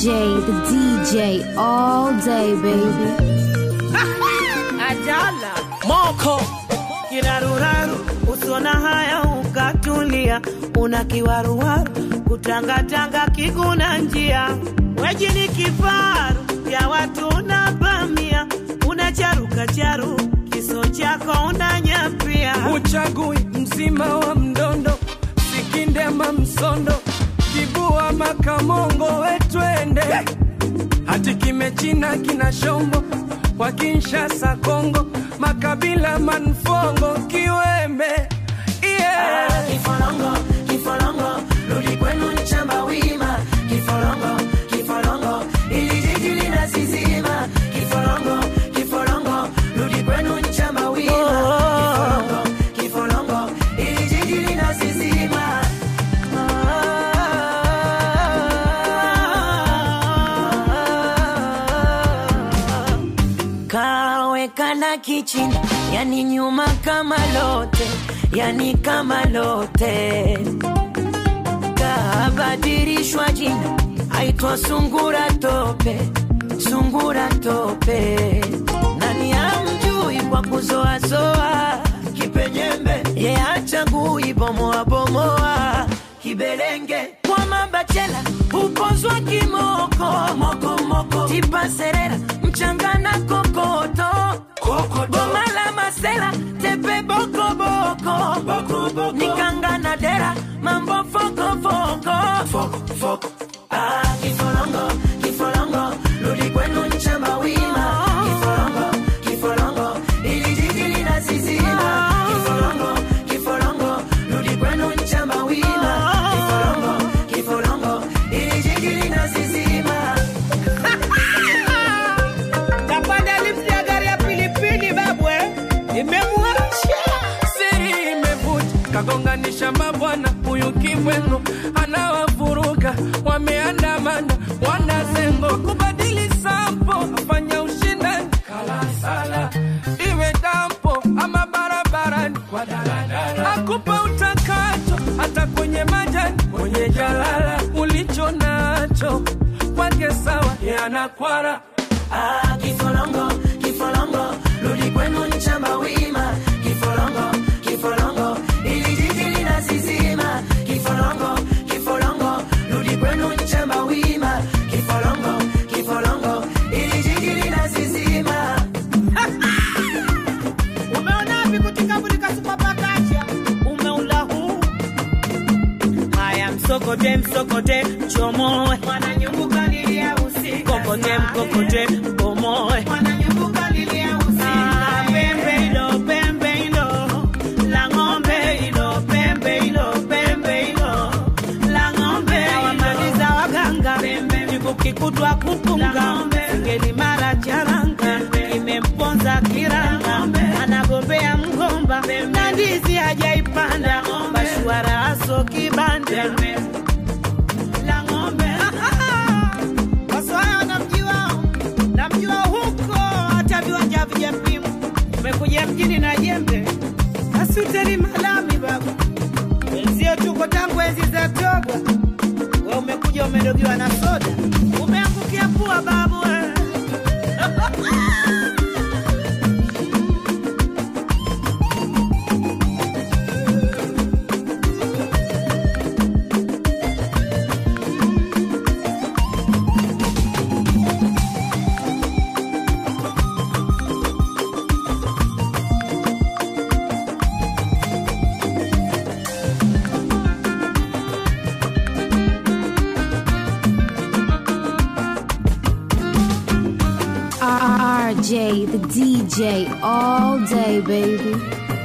RJ, the DJ, all day, baby. Ajala moko kiraruraru, usona haya ukatulia, una kiwaruwaru kutangatanga kiguna njia, weji ni kifaru ya watu unapamia, unacharuka charu kiso chako unanyapia, uchagui mzima wa mdondo sikinde ama msondo kibua makamongo wetwende hati kimechina kina shombo kwa Kinshasa Kongo makabila manfongo kiwembe yeah. kifolongo kifolongo rudi kwenu nchamba wima kifolongo kifolongo ili jiji linasizima kifolongo kifolongo rudi kwenu nchamba wima kifolongo kifolongo ili jiji linasizima kawekana kichini yani nyuma kama lote yani kama lote kabadilishwa jina aitwa sungura tope sungura tope nani amjui kwa kuzoazoa kipenyembe ye achagui bomoa bomoa kibelenge kwa mabachela upozwa kimoko moko, moko. tipaserera mchangana kokoto goma la masela tepe bokoboko boko, boko. nikangana dera mambo fokofoko foko, foko. Ah, kifolongo kifolongo rudi kwenu nchamba wima kifolongo kifolongo ili jiji linasizima kifolongo kifolongo rudi kwenu nchamba wima kifolongo kifolongo ili jiji linasizima kapanda lipsi ya gari ya pilipili babwe imemwacha siri imevuja kagonganisha mabwana huyu kibweno anawavuruga wameandamana wanazengo kubadili sampo afanya ushindani kalasala iwe dampo ama barabarani kwa daladala akupa utakacho hata kwenye majani kwenye jalala ulicho nacho kwake sawa yanakwara Ah, kifolongo kifolongo rudi kwenu nchamba wima kifolongo kifolongo ili jiji linasizima kifolongo kifolongo rudi kwenu nchamba wima kifolongo kifolongo ili jiji linasizima umeona vikutikabutika supapakacha umeula huu haya msokote msokote chomoe mwananyumbuka lilia usiku kokote mkokote bomoe mwananyumbuka lilia usiku ah, pembe ilo pembe ilo la ng'ombe ilo pembe ilo pembe ilo la ng'ombe awamaliza waganga vikukikutwa kupunga ngeli mara charanga imemponza kiranga anagombea mgomba na ndizi hajaipanda bashwara aso kibanda la ng'ombe wasohaya namjua namjua huko hata viwanja vijapimwa umekuja mjini na jembe asuteni malami baba wenzio tuko tangu enzi za toba we umekuja umedogiwa na soda umeangukia pua babu we. RJ, the DJ, all day, baby.